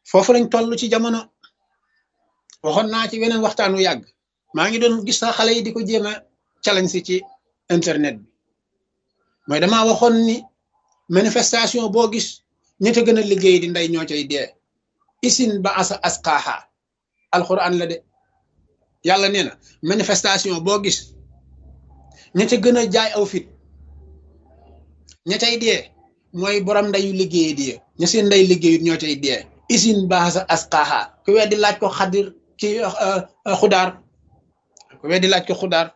foofu lañ toll ci jamono waxoon naa ci weneen waxtaanu yàgg maa ngi doon gis sax xale yi di ko jéem a challenge si ci internet bi mooy damaa waxoon ni manifestation boo gis ñi te gën a liggéey di ndey ñoo cay dee isin ba asa asqaaha alquran la de yàlla nee na manifestation boo gis ña ca gën a jaay aw fit ña cay dee mooy borom ndeyu liggéey di ña seen ndey liggéeyut ñoo cay dee isin ba asa asqaaha ku weddi laaj ko xadir ci xudaar ku weddi laaj ko xudaar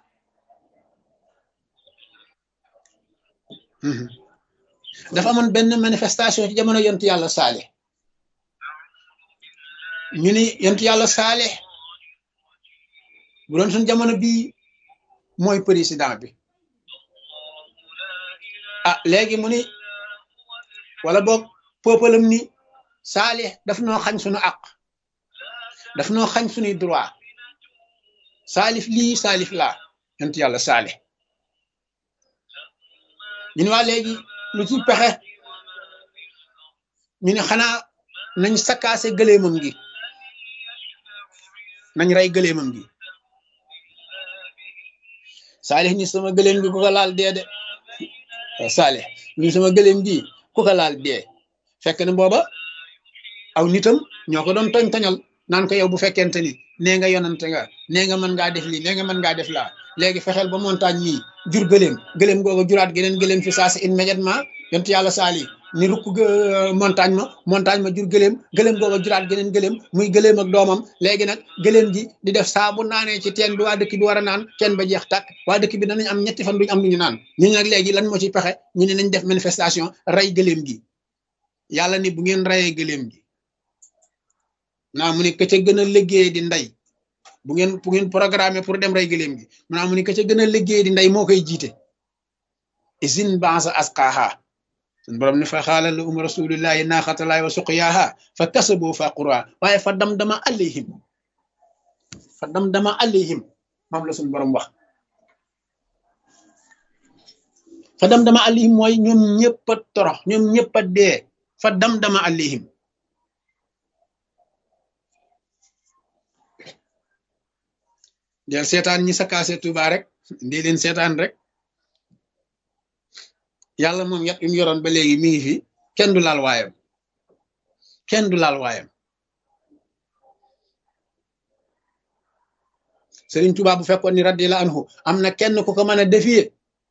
dafa amoon benn manifestation ci jamono yontu yàlla saale ñu ni yontu yàlla saale bu doon suñ jamono bii mooy président bi ah léegi mu ni wala boog peuple ni saale daf noo xañ suñu àq daf noo xañ suñuy droit saalif lii saalif laa yontu yàlla saale ñu ne waa léegi lu ci pexe ñu ne xanaa nañ sakkaase gëleemam gi nañ rey gëleemam gi saalix ni sama gëleem gi ku ko laal dee de saalix ni sama gëleem gi ku ko laal dee fekk na booba aw nitam ñoo ko doon toñ toñal naan ko yow bu fekkente ni nee nga yonante nga nee nga mën ngaa def lii nee nga mën ngaa def laa léegi fexeel ba montagne mii jur gëléem gëléem googu juraat geneen gëléem fi saa si immédiatement yontu yàlla saali ni rukk montagne ma montagne ma jur gëléem gëléem googu juraat geneen gëléem muy gëléem ak doomam léegi nag gëléem ji di def saa bu naanee ci teen bi waa dëkk bi war a naan teen ba jeex tàkk waa dëkk bi danañ am ñetti fan duñ am lu ñu naan ñu ne nag léegi lan moo ci pexe ñu ne nañ def manifestation rey gëléem gi yàlla ni bu ngeen reyee gëléem gi naa mu ne ka ca gën a liggéey di ndey bu ngeen bu ngeen programmé pour dem rey gëléem gi maanaam mu ni ka ca gën a liggéey di ndey moo koy jiite isin bansa asqaaha sun borom ne fa xaala la um rasulillahi naaxatalaay wa suqyaaha fa kasaboo fa qura waaye fa dam dama alayhim fa dam dama alayhim moom la sun borom wax fa dam dama alayhim mooy ñoom ñëpp a torox ñoom ñëpp a dee fa dam dama alayhim del seetaan ñi sakaase Tuuba rek ndi leen seetaan rek yàlla moom yat yum yoroon ba léegi mi ngi fi kenn du laal waayam kenn du laal waayam Sëriñ Tuuba bu fekkoon ni radiyallahu anhu am na kenn ku ko mën a défier